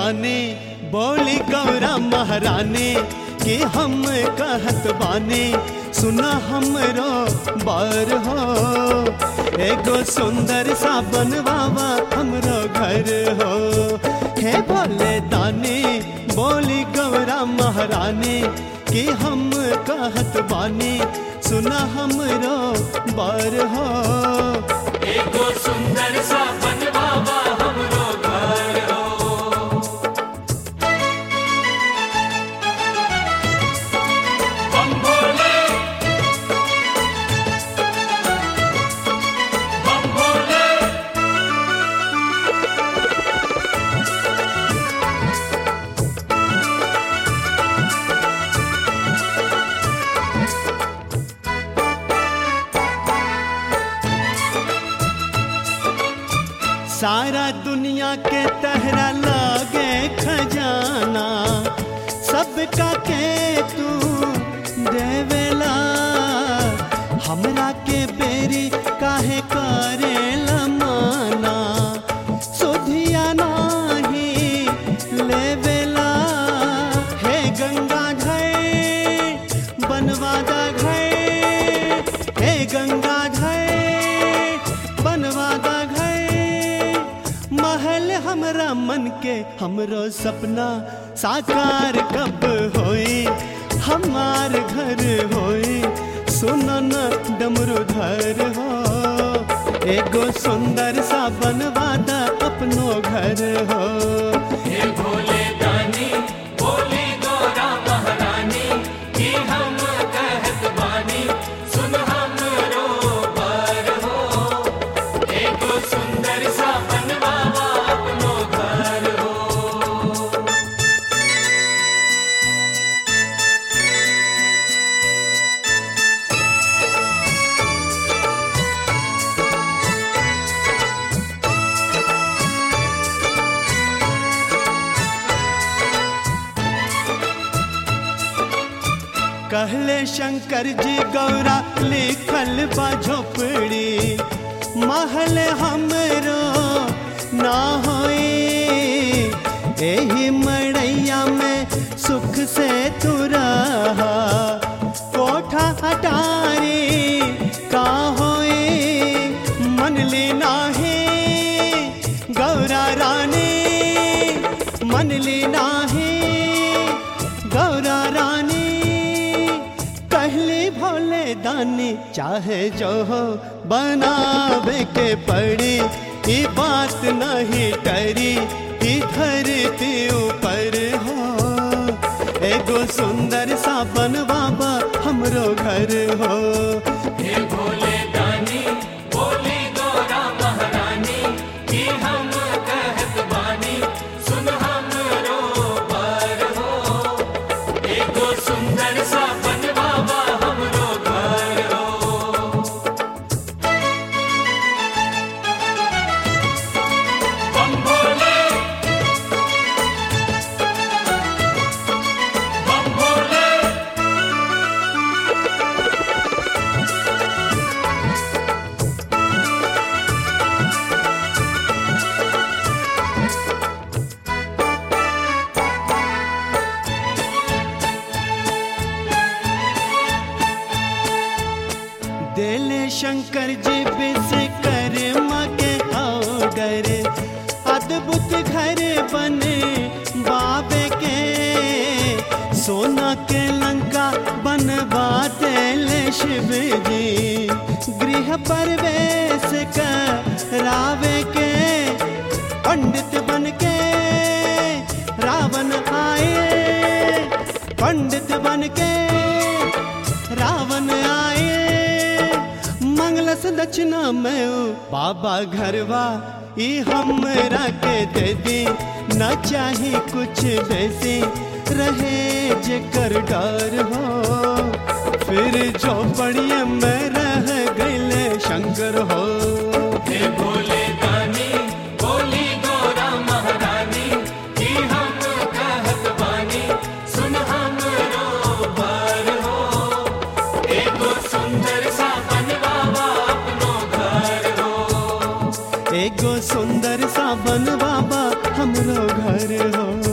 दाने बोली गौरा महारानी कि हम कहत बानी सुना हमरो बार हो एगो सुंदर सा बनवावा हमरो घर हो हे भोले दानी बोली गौरा महारानी कि हम कहत बानी सुना हमरो बार हो एगो सुंदर सा बनवावा हमरो घर हो बम भोले बम भोले सारा दुनिया के तहरा लागे खजाना सबका के तू देवेला हमरा के बेरी काहे करेला माना सुधिया नाही लेवेला हे गंगा घाट बनवादा घाट हे गंगा घाट बनवादा घाट महल हमरा मन के हमरो सपना साकार कब होई हमार घर होई सुनो न डमरूधर हो एगो सुंदर सा बनवादा अपनो घर हो हे भोले दानी बोली गौरा महारानी कि हम कहत बानी सुन हमरो बर हो एगो सुंदर सा बनवावा अपनो घर हो कहले शंकर जी गौरा लिखल बा झोपड़ी महल हमरो ना होई एही मड़ैया में सुख से तू रहा कोठा हटारी का होई मन ली नाही गौरा रानी मन ली नाही गौरा रानी कहली भोले दानी चाहे जो हो बनावे के पड़ी ई बात नहीं टरी ई धरती ऊपर हो एगो सुंदर सा बनवाबा हमरो घर हो हे भोले दानी बोली गौरा महारानी कि हम कहत बानी सुन हमरो बर हो एगो सुंदर सा बनवावा हमरो घर हो बम भोले बम भोले देले शंकर जी विश्वकर्मा के ऑर्डर अद्भुत घर बने बाबे के सोना के लंका बनवा देले शिव जी गृह प्रवेश करावे के पंडित बन के रावण आए पंडित बन के रावण आए मंगलस दक्षिणा में ऊ बाबा घरवा ई हमरा के दे दी न चाही कुछ बेसी रहे जेकर डर हो फिर जो पड़िए में रह गईले शंकर हो हे भोले दानी बोली गौरा महारानी कि हम कहत बानी सुन हमरो बर हो एगो सुंदर सा बनवावा अपनो घर हो एगो सुंदर सा बन बाबा हमरो घर हो